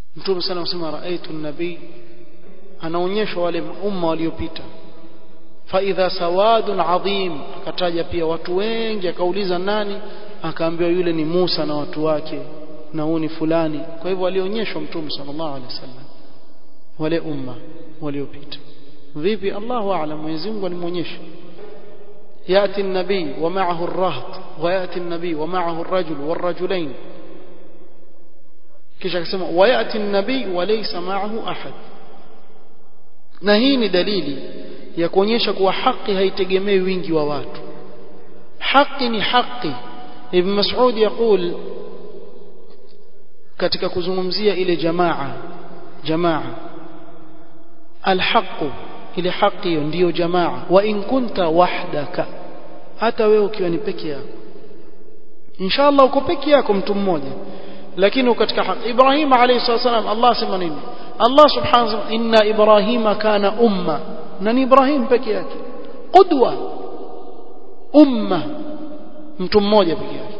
mtume sana anasema raaitu nabii anaonyeshwa wale umma waliopita faidha sawadun adhim akataja pia watu wengi akauliza nani akaambiwa yule ni Musa na watu wake na huu ni fulani kwa hivyo alionyeshwa mtume sallallahu alaihi wasallam wale umma waliopita vipi Allahu a'lam Mwenyezi Mungu alimuonyesha ياتي النبي ومعه الرهط وياتي النبي ومعه الرجل والرجلين kisha akasema wayati an-nabi wa laysa ma'ahu ahad na hii ni dalili ya kuonyesha kuwa haki haitegemei wingi wa watu haki ni haki ibn mas'ud yaqul katika kuzungumzia ile jamaa jamaa alhaqu ile haki hiyo ndiyo jamaa wa in kunta wahdaka hata wewe ukiwa ni peke yako inshallah uko peke yako mtu mmoja lakini katika haki Ibrahim alayhi salam Allah sema nini Allah subhanahu wa ta'ala inna Ibrahima kana umma na ni Ibrahim peke yake qudwa umma mtu mmoja peke yake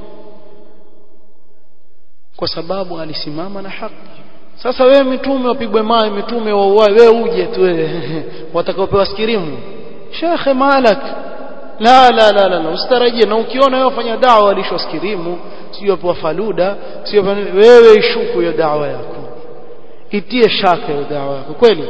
kwa sababu alisimama na haki sasa wewe mitume wapigwe mawe mitume wauae wewe uje tu wewe watakaopewa skirimu shekhe malak la la la la, la. usitarajie na ukiona wewe wafanya dawa walishwa skirimu sio wapewa faluda sio wewe ishuku hiyo dawa yako itie shaka hiyo dawa yako kweli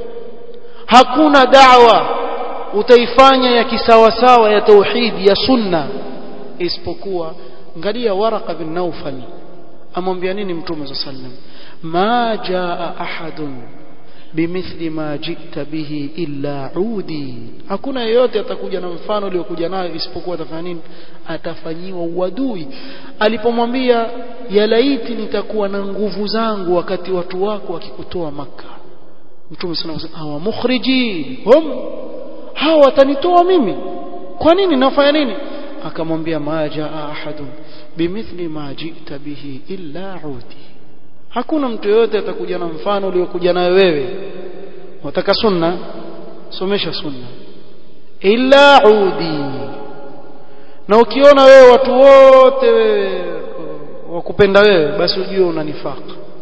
hakuna dawa utaifanya ya kisawasawa ya tauhidi ya sunna isipokuwa angalia waraka bin naufal amwambia nini mtume sallallahu alaihi wasallam ما جاء أحد بمثل ما جئت به إلا عودي hakuna yeyote atakuja na mfano uliokuja nayo isipokuwa atafanya nini atafanyiwa uadui alipomwambia ya laiti nitakuwa na nguvu zangu wakati watu wako wakikutoa maka mtume sana kusema hawa mukhriji hum hawa watanitoa mimi kwa nini nafanya nini akamwambia ma jaa ahadun bimithli ma jita bihi illa udi hakuna mtu yoyote atakuja na mfano uliokuja nayo wewe wataka sunna somesha sunna illa udi na ukiona wewe watu wote wewe wakupenda wewe basi ujue una nifaq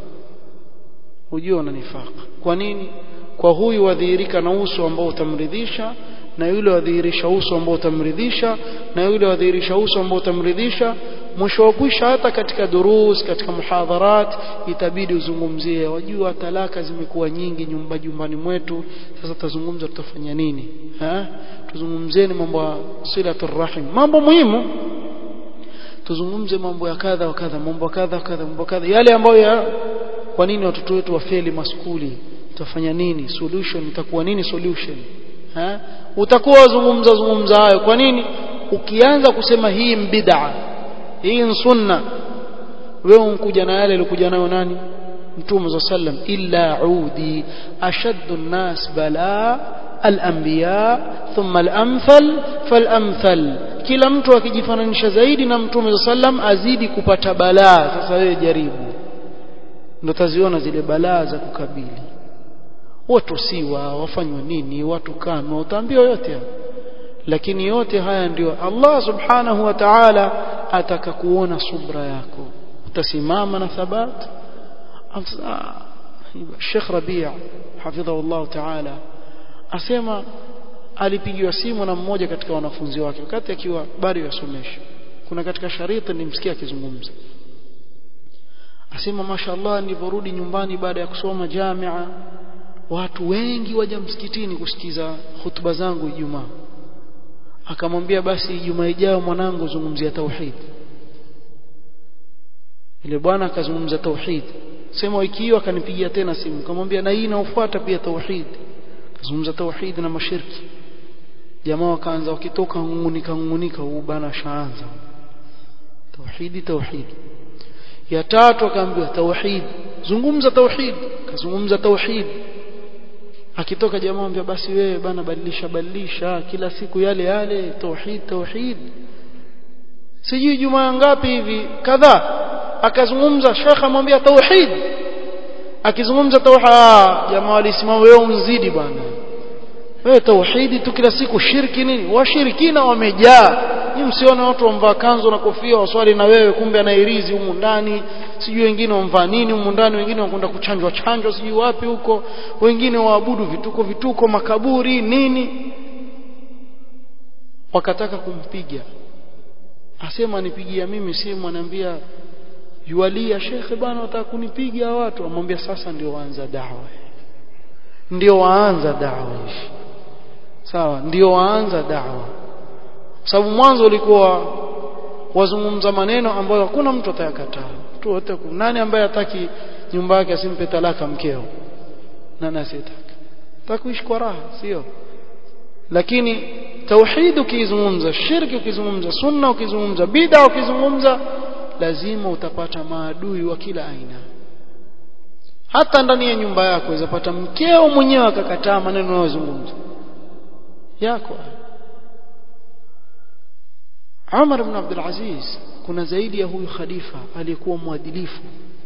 ujue una nifaq kwa nini kwa huyu wadhihirika na uso ambao utamridhisha na yule wadhihirisha uso ambao utamridhisha na yule wadhihirisha uso ambao utamridhisha mwisho wa kwisha hata katika durus katika muhadharat itabidi uzungumzie wajua talaka zimekuwa nyingi nyumba jumbani mwetu sasa tutazungumza tutafanya nini ha tuzungumzeni mambo ya silatul rahim mambo muhimu tuzungumze mambo ya kadha wa kadha mambo kadha kadha mambo kadha yale ambayo ya kwa nini watoto wetu wafeli maskuli tutafanya nini solution itakuwa nini solution ha utakuwa wazungumza zungumza hayo kwa nini ukianza kusema hii bid'a hii ni sunna wewe unkuja na yale alikuja nayo nani mtume za sallam illa udi ashaddu an-nas bala al-anbiya thumma al-amthal fal-amthal kila mtu akijifananisha zaidi na mtume za sallam azidi kupata balaa sasa wewe jaribu ndo taziona zile balaa za kukabili watu siwa wafanywa nini watu kanwa utaambiwa yote lakini yote haya ndio Allah subhanahu wa ta'ala ataka kuona subra yako utasimama na thabat Sheikh Rabi' hafidhahu Allah ta'ala asema alipigiwa simu na mmoja katika wanafunzi wake wakati akiwa bado yasomesha kuna katika shariti nilimsikia akizungumza asema mashallah niliporudi nyumbani baada ya kusoma jamia watu wengi waja msikitini kusikiza hutuba zangu Ijumaa akamwambia basi Ijumaa ijayo mwanangu zungumzia tauhid ile bwana akazungumza tauhid sema wiki hiyo akanipigia tena simu akamwambia na hii inaofuata pia tauhid akazungumza tauhid na mashirki jamaa wakaanza wakitoka ngungunika ngungunika huu bana shaanza tauhidi tauhid ya tatu akaambiwa tauhid zungumza tauhid akazungumza tauhid akitoka jamaa ambia basi wewe bana badilisha badilisha kila siku yale yale tauhid tauhid sijui jumaa ngapi hivi kadhaa akazungumza shekha amwambia tauhid akizungumza tauhid jamaa walisimama wewe unzidi bwana wewe tauhidi tu kila siku shirki nini washirikina wamejaa ni msione watu wamvaa kanzu na kofia waswali na wewe kumbe anairizi humu ndani sijui wengine wamvaa nini humu ndani wengine wakwenda kuchanjwa chanjwa sijui wapi huko wengine waabudu vituko vituko makaburi nini wakataka kumpiga asema nipigia mimi simu anaambia yualia shekhe bana wataka kunipiga watu amwambia sasa ndio waanza dawa ndio waanza dawa hivi sawa ndio waanza dawa sababu mwanzo ulikuwa wazungumza maneno ambayo hakuna mtu atayakataa tu wote nani ambaye hataki nyumba yake asimpe talaka mkeo nani asiyetaka takuishi kwa raha sio lakini tauhid ukizungumza shirki ukizungumza sunna ukizungumza bid'a ukizungumza lazima utapata maadui wa kila aina hata ndani ya nyumba yako uzapata mkeo mwenyewe akakataa maneno unayozungumza yako Umar ibn Abdul Aziz kuna zaidi ya huyu khalifa aliyekuwa mwadilifu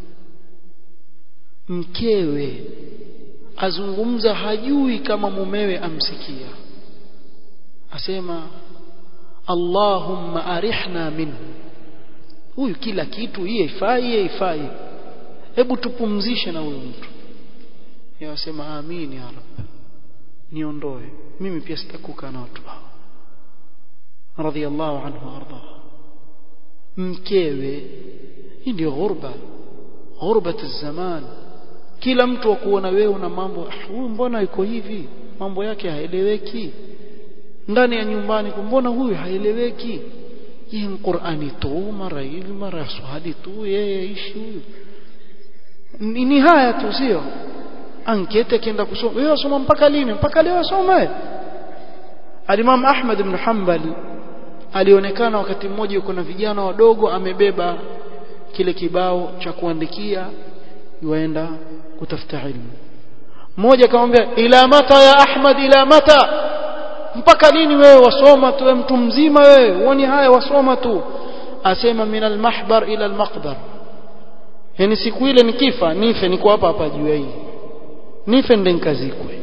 mkewe azungumza hajui kama mumewe amsikia asema Allahumma arihna minhu huyu kila kitu hii haifai hii haifai hebu tupumzishe na huyu mtu yasema amin ya rab niondoe mimi pia sitakuka na watu hao radhiallahu anhu arda mkewe hii ndio ghurba ghurbat zaman kila mtu akuona wewe una mambo huyu mbona yuko hivi mambo yake haeleweki ndani ya nyumbani mbona huyu haeleweki hii Qur'ani tu mara hivi mara swali tu yeye ishi huyu ni haya tu sio ankete kienda kusoma wewe wasoma mpaka lini mpaka leo wasome Al-Imam Ahmad ibn Hanbal alionekana wakati mmoja yuko na vijana wadogo amebeba kile kibao cha kuandikia yuenda kutafuta ilmu mmoja akamwambia ila mata ya Ahmad ila mata mpaka lini wewe wasoma tu wewe mtu mzima wewe uone haya wasoma tu asema min almahbar ila almaqbar yani siku ile nikifa nife niko hapa hapa juu hii nife ndio nikazikwe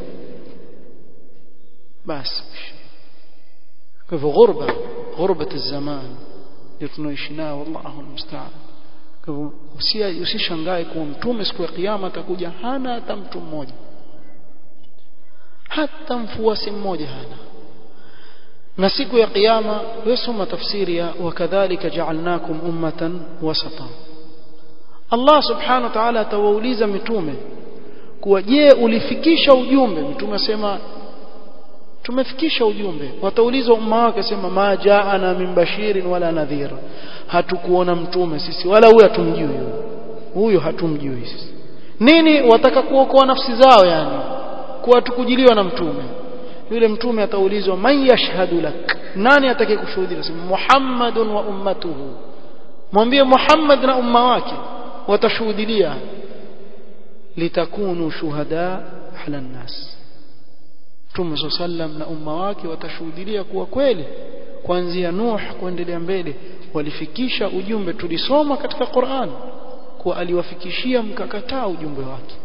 basi kwa hivyo ghurba ghurbat zaman ndio tunaishi nayo wallahu almusta'an kwa hivyo usishangae kuwa mtume siku ya kiyama atakuja hana hata mtu mmoja hata mfuasi mmoja hana na siku ya kiyama wesoma tafsiri ya wakadhalika ja'alnakum ummatan wasata Allah subhanahu wa ta'ala atawauliza mitume kuwa je ulifikisha ujumbe mtume asema tumefikisha ujumbe wataulizwa umma wake asema ma jaana min bashirin wala nadhir hatukuona mtume sisi wala huyo hatumjui huyo huyo hatumjui sisi nini wataka kuokoa nafsi zao yani kuwa tukujiliwa na mtume yule mtume ataulizwa man yashhadu lak nani atakaye kushuhudia sema muhammadun wa ummatuhu mwambie muhammad na umma wake watashuhudia litakunu shuhada ala nnas mtume sallam na umma wake watashuhudia kuwa kweli kuanzia nuh kuendelea mbele walifikisha ujumbe tulisoma katika Qur'an kuwa aliwafikishia mkakataa ujumbe wake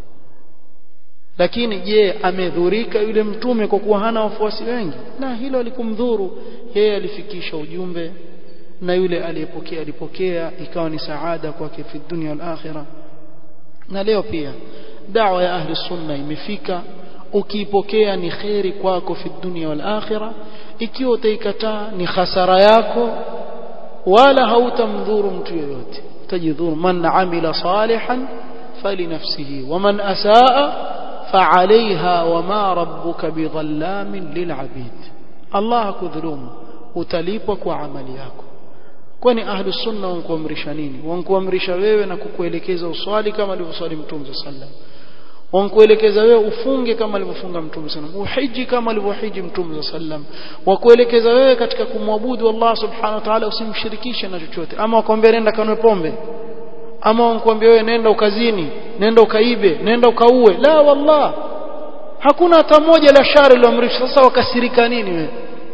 lakini je amedhurika yule mtume kwa kuwa hana wafuasi wengi na hilo alikumdhuru yeye alifikisha ujumbe na yule aliyepokea alipokea ikawa ni saada kwake fi dunya wal akhirah na leo pia dawa ya ahli sunna imefika ukiipokea ni kheri kwako fi dunya wal akhirah ikiwa utaikataa ni hasara yako wala hautamdhuru mtu yoyote utajidhuru man amila salihan falinafsihi waman asaa فعليها وما ربك بظلام للعبيد الله كذلوم utalipwa kwa amali yako kwani ahlus sunna wankuamrisha nini wankuamrisha wewe na kukuelekeza uswali kama alivyoswali mtume sallam wankuelekeza wewe ufunge kama alivyofunga mtume sallam uhiji kama alivyohiji mtume sallam wakuelekeza wewe katika kumwabudu Allah subhanahu wa ta'ala usimshirikishe na chochote ama wakwambia nenda kanwe pombe ama wankuambia wewe nenda ukazini nenda ukaibe nenda ukaue la wallah hakuna hata moja la shari liloamrishwa sasa wakasirika nini wewe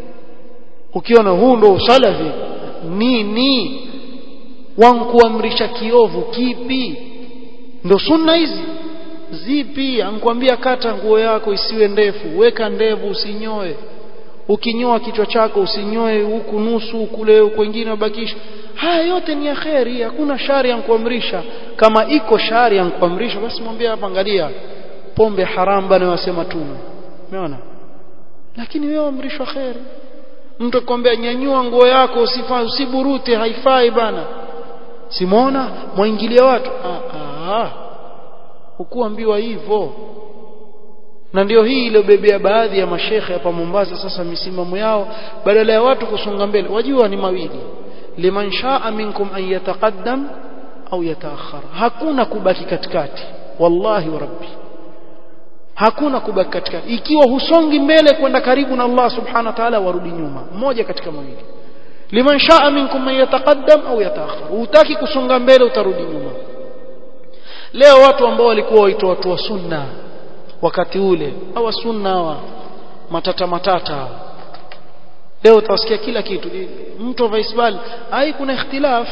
ukiona huu ndo usalafi nini wankuamrisha kiovu kipi ndo sunna hizi zipi ankwambia kata nguo yako isiwe ndefu weka ndevu usinyoe ukinyoa kichwa chako usinyoe huku nusu kule kwingine ubakisha haya yote ni ya kheri hakuna shari kuamrisha kama iko shari kuamrisha basi mwambie hapa angalia pombe haram bana wasema tume umeona lakini wewe amrishwa kheri mtu akwambia nyanyua nguo yako usifanye usiburute haifai bana simona mwaingilia watu ah ah hukuambiwa hivyo na ndio hii iliyobebea baadhi ya mashekhe hapa Mombasa sasa misimamo yao badala ya watu kusonga mbele wajua ni mawili liman shaa minkum an yataqaddam au yataakhar hakuna kubaki katikati wallahi wa rabbi hakuna kubaki katikati ikiwa husongi mbele kwenda karibu na Allah subhanahu wa ta'ala warudi nyuma mmoja katika mawili liman shaa minkum man yataqaddam au yataakhar utaki kusonga mbele utarudi nyuma leo watu ambao walikuwa waitwa watu wa sunna wakati ule hawa sunna hawa matata matata leo utasikia kila kitu mtu wa Isbal ai kuna ikhtilaf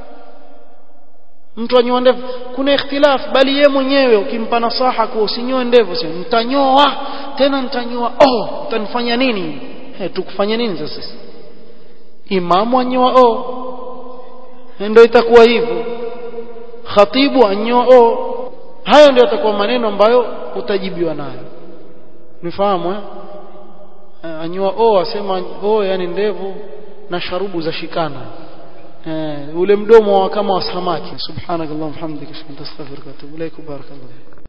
mtu anyoa ndevu kuna ikhtilaf bali ye mwenyewe ukimpa nasaha kwa usinyoe ndevu sio nitanyoa tena nitanyoa oh utanifanya nini he tukufanya nini sasa imamu anyoa oh ndio itakuwa hivyo khatibu anyoa oh hayo ndio yatakuwa maneno ambayo utajibiwa nayo nifahamu eh anyoa oh asema oh yani ndevu na sharubu za shikana eh ule mdomo kama wa samaki subhanakallahumma hamdika astaghfiruka wa atubu ilaik barakallahu